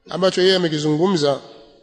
ambacho yeye amekizungumza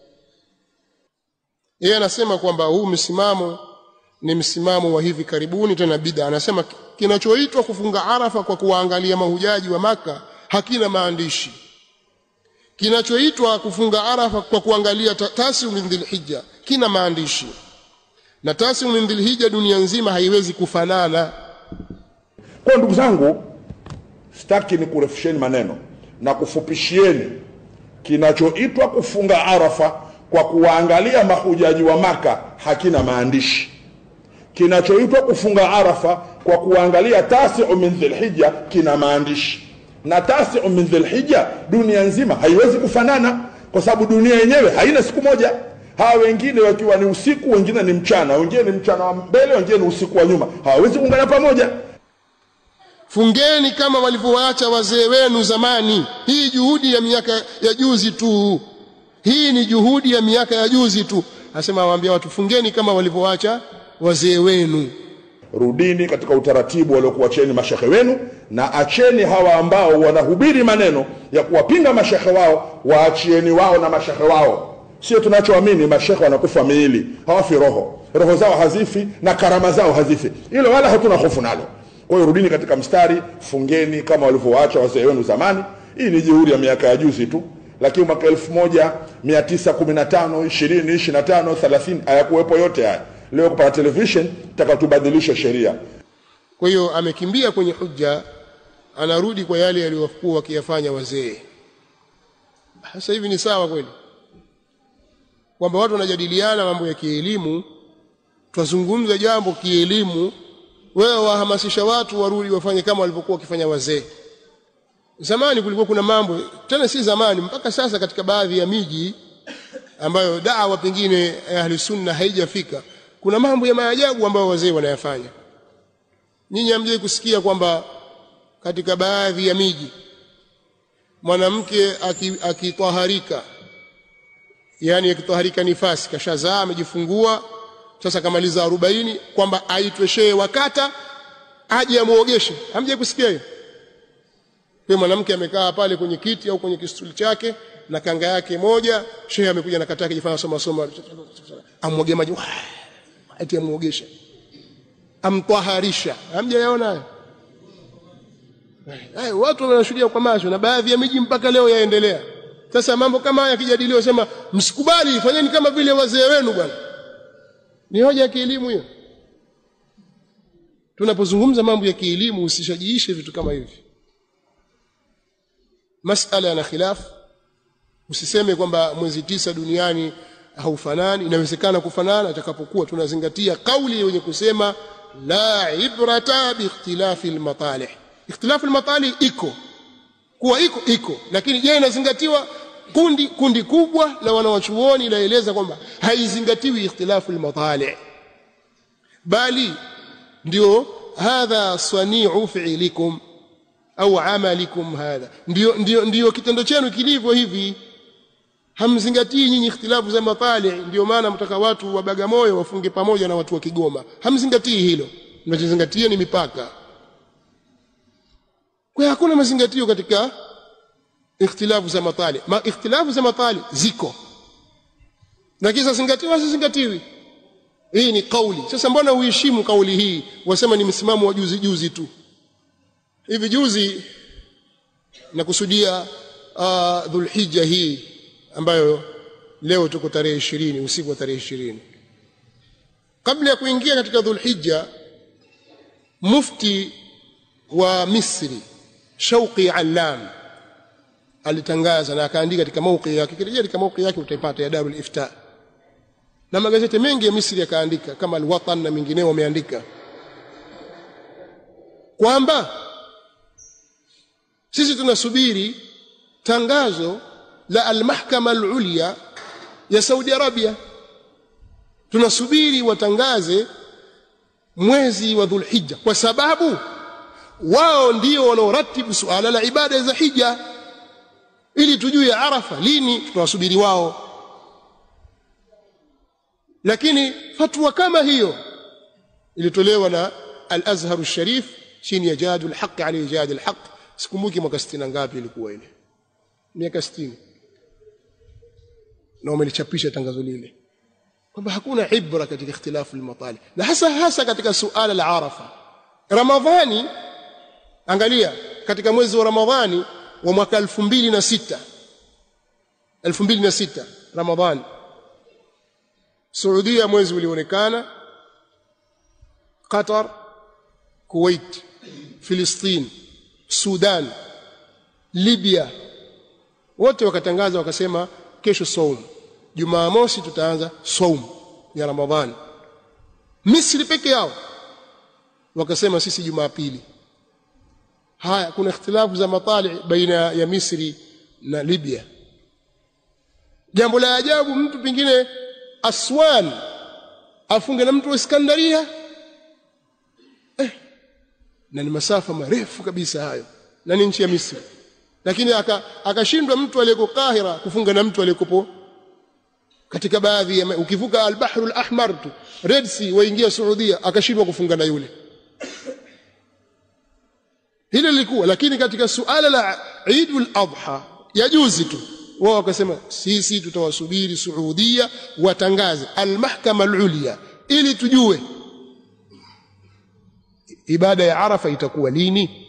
yeye anasema kwamba huu msimamo ni msimamo wa hivi karibuni tena bid'a anasema kinachoitwa kufunga arafa kwa kuwaangalia mahujaji wa maka hakina maandishi kinachoitwa kufunga arafa kwa kuangalia tasiu min dhilhijja kina maandishi na tasiu min dhilhijja dunia nzima haiwezi kufanana kwa ndugu zangu sitaki ni kurefusheni maneno na kufupishieni kinachoitwa kufunga arafa kwa kuwaangalia mahujaji wa maka hakina maandishi kinachoitwa kufunga arafa kwa kuangalia tasiu min dhilhija kina maandishi na tasiu min dhilhija dunia nzima haiwezi kufanana kwa sababu dunia yenyewe haina siku moja hawa wengine wakiwa ni usiku wengine ni mchana wengine ni mchana wa mbele wengine ni usiku wa nyuma hawawezi kuungana pamoja fungeni kama walivyoacha wazee wenu zamani hii juhudi ya miaka ya juzi tu hii ni juhudi ya miaka ya juzi tu asema awaambia watu fungeni kama walivyoacha wazee wenu rudini katika utaratibu waliokuacheni mashehe wenu na acheni hawa ambao wanahubiri maneno ya kuwapinga mashehe wao waachieni wao na mashehe wao sio tunachoamini mashehe wanakufa miili hawafi roho roho zao hazifi na karama zao hazifi hilo wala hatuna hofu nalo kwa hiyo rudini katika mstari fungeni kama walivyowaacha wazee wenu zamani hii ni juhudi ya miaka ya juzi tu lakini mwaka 1915 20 25 30 hayakuwepo yote haya leo kupata television taka tubadilishe sheria kwa hiyo amekimbia kwenye hujja anarudi kwa yale yaliyokuwa wakiyafanya wazee sasa hivi ni sawa kweli kwamba watu wanajadiliana mambo ya kielimu twazungumza jambo kielimu wewe wahamasisha watu warudi wafanye kama walivyokuwa wakifanya wazee zamani kulikuwa kuna mambo tena si zamani mpaka sasa katika baadhi ya miji ambayo dawa pengine ahli sunna haijafika kuna mambo ya maajabu ambayo wazee wanayafanya nyinyi hamjai kusikia kwamba katika baadhi ya miji mwanamke akitaharika aki yani akitaharika nifasi kashazaa amejifungua sasa kamaliza arobaini kwamba aitwe shehe wakata aje amuogeshe hamjai kusikia hiyo kwa mwanamke amekaa pale kwenye kiti au kwenye kistuli chake na kanga yake moja shehe amekuja na kataka jifanya soma soma amwoge maji ati amuogesha amtwaharisha hamjayaona hayo hayo watu wanashuhudia kwa macho na baadhi ya miji mpaka leo yaendelea sasa mambo kama haya yakijadiliwa sema msikubali fanyeni kama vile wazee wenu bwana ni hoja ya kielimu hiyo tunapozungumza mambo ya kielimu usishajiishe vitu kama hivi masala yana khilaf usiseme kwamba mwezi tisa duniani haufanani inawezekana kufanana atakapokuwa tunazingatia kauli yenye kusema la ibrata biikhtilafi almatalih ikhtilafu almatalih iko kuwa iko iko lakini je inazingatiwa kundi kundi kubwa la wanawachuoni laeleza kwamba haizingatiwi ikhtilafu almatalih bali ndio hadha sani'u fi'likum au amalikum hadha ndio ndio ndio kitendo chenu kilivyo hivi hamzingatii nyinyi ikhtilafu za matali ndio maana mtaka watu wa Bagamoyo wafunge pamoja na watu wa Kigoma hamzingatii hilo mnachozingatia ni mipaka kwa hakuna mazingatio katika ikhtilafu za matali Ma, ikhtilafu za matali ziko lakini zingatiwa zingatiwi hii ni kauli sasa mbona uheshimu kauli hii wasema ni msimamo wa juzi juzi tu hivi juzi nakusudia uh, dhulhijja hii ambayo leo tuko tarehe ishirini usiku wa tarehe ishirini kabla ya kuingia katika dhulhijja mufti wa misri shauqi allam alitangaza na akaandika katika mauqi yake kirejea katika mauqi yake utaipata ya darul ifta na magazeti mengi ya misri yakaandika kama alwatan na mengineo wameandika kwamba sisi tunasubiri tangazo la almahkama alulya ya Saudi Arabia tunasubiri watangaze mwezi wa Dhulhijja kwa sababu wao ndio wanaoratibu suala la ibada za hija ili tujue Arafa lini tunawasubiri wao lakini fatwa kama hiyo ilitolewa na al-Azhar al-Sharif chini ya Jadul Haqq ali Jadul Haqq sikumbuki mwaka 60 ngapi ilikuwa ile miaka 60 na wamelichapisha tangazo lile kwamba hakuna ibra katika ikhtilafu almatali na hasa hasa katika suala la arafa ramadhani angalia katika mwezi wa ramadhani wa mwaka 2006 2006 ramadhani Saudia mwezi ulionekana Qatar Kuwait Filistin Sudan Libya wote wakatangaza wakasema kesho saum Jumamosi tutaanza saum ya Ramadhani Misri peke yao wakasema sisi Jumapili haya kuna ikhtilafu za matali baina ya Misri na Libya jambo la ajabu mtu pengine Aswan afunge na mtu wa Iskandaria eh, na ni masafa marefu kabisa hayo na ni nchi ya Misri lakini akashindwa aka mtu aliyeko Kahira kufunga na mtu aliyekopo katika baadhi ya ukivuka al-Bahrul Ahmar tu Red Sea waingia Saudia akashindwa kufunga na yule hilo lilikuwa lakini katika suala la Eidul Adha ya juzi tu wao wakasema sisi tutawasubiri Saudia watangaze al-Mahkama al-Ulya ili tujue ibada ya Arafa itakuwa lini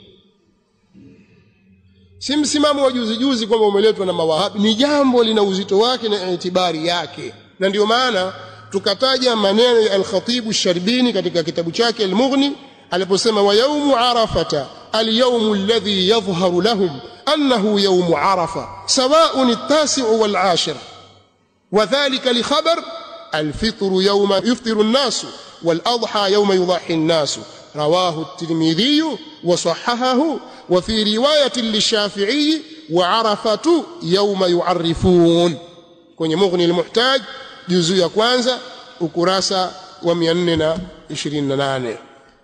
si msimamo wa juzi juzi kwamba umeletwa na mawahabi ni jambo lina uzito wake na itibari yake na ndio maana tukataja maneno ya al-Khatib sharbini katika kitabu chake al-Mughni aliposema wa yaumu arafata al-yawmu alladhi yadhharu lahum أنه يوم عرفة سواء التاسع والعاشر وذلك لخبر الفطر يوم يفطر الناس والأضحى يوم يضحي الناس رواه الترمذي وصححه وفي رواية للشافعي وعرفة يوم يعرفون kwenye mughni almuhtaj juzu ya kwanza ukurasa wa 428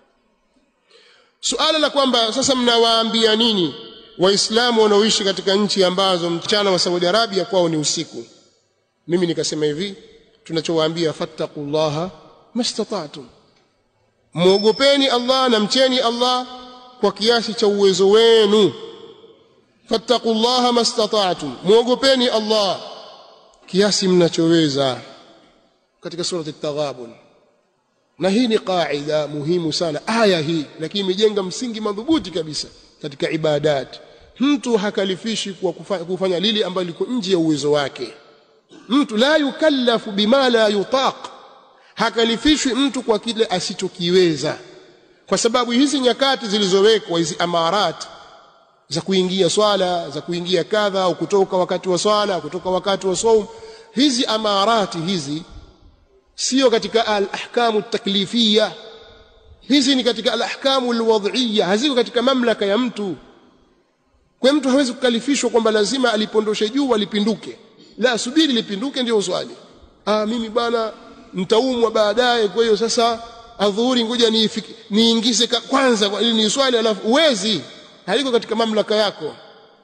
suala la kwamba sasa mnawaambia nini waislamu wanaoishi katika nchi ambazo mchana wa Saudi Arabia kwao ni usiku mimi nikasema hivi tunachowaambia fattaqullaha mastata'tum muogopeni Allah na mcheni Allah kwa kiasi cha uwezo wenu fattaqullaha mastata'tum muogopeni Allah kiasi mnachoweza katika surati at-taghabun na hii ni qaida muhimu sana aya hii lakini imejenga msingi madhubuti kabisa katika ibadat mtu hakalifishi kwa kufanya, kufanya lile ambalo liko nje ya uwezo wake mtu la yukallafu bima la yutaq hakalifishwi mtu kwa kile asichokiweza kwa sababu hizi nyakati zilizowekwa hizi amarat za kuingia swala za kuingia kadha au kutoka wakati wa swala kutoka wakati wa saum hizi amarati hizi sio katika al-ahkamu taklifiyya hizi ni katika al-ahkamu al-wad'iyya haziko katika mamlaka ya mtu kwa mtu hawezi kukalifishwa kwamba lazima alipondoshe juu alipinduke la subiri lipinduke ndio swali ah mimi bwana nitaumwa baadaye kwa hiyo sasa adhuhuri ngoja niingize ni kwanza ili ni swali alafu uwezi haliko katika mamlaka yako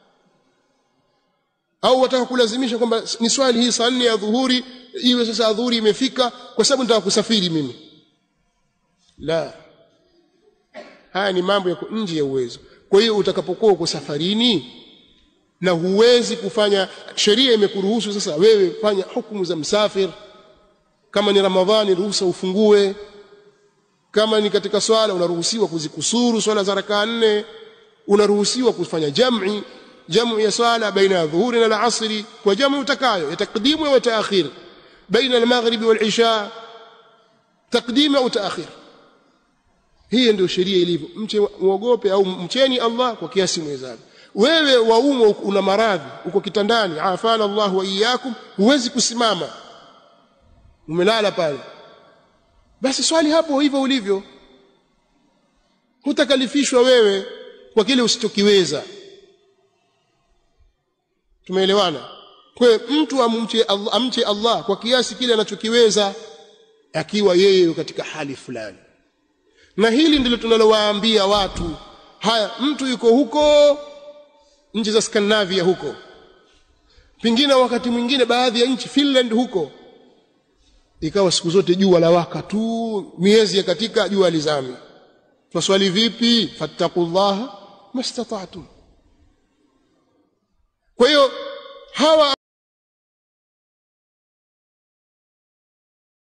au wataka kulazimisha kwamba ni swali hii saa nne ya dhuhuri iwe sasa adhuhuri imefika kwa sababu nitaka kusafiri mimi la haya ni mambo yako nje ya uwezo kwa hiyo utakapokuwa uko safarini na huwezi kufanya sheria imekuruhusu sasa wewe fanya hukumu za msafir kama ni ramadhani ruhusa ufungue kama ni katika swala unaruhusiwa kuzikusuru swala za rakaa nne unaruhusiwa kufanya jam'i jamu ya swala baina ya dhuhuri na al-asri kwa jamu utakayo ya takdimu wa taakhir baina al-maghrib wal-isha takdim au taakhir hii ndio sheria ilivyo mche muogope au mcheni Allah kwa kiasi mwezavyo wewe waumwa una maradhi uko kitandani afana Allah wa iyyakum huwezi kusimama umelala pale basi swali hapo hivyo ulivyo hutakalifishwa wewe kwa kile usichokiweza tumeelewana kwa mtu amche Allah, amche Allah kwa kiasi kile anachokiweza akiwa yeye katika hali fulani na hili ndilo tunalowaambia watu haya mtu yuko huko nchi za Scandinavia huko pengine wakati mwingine baadhi ya nchi Finland huko ikawa siku zote jua la waka tu miezi ya katika jua lizami twaswali vipi fattaqullaha mastata'tum kwa hiyo hawa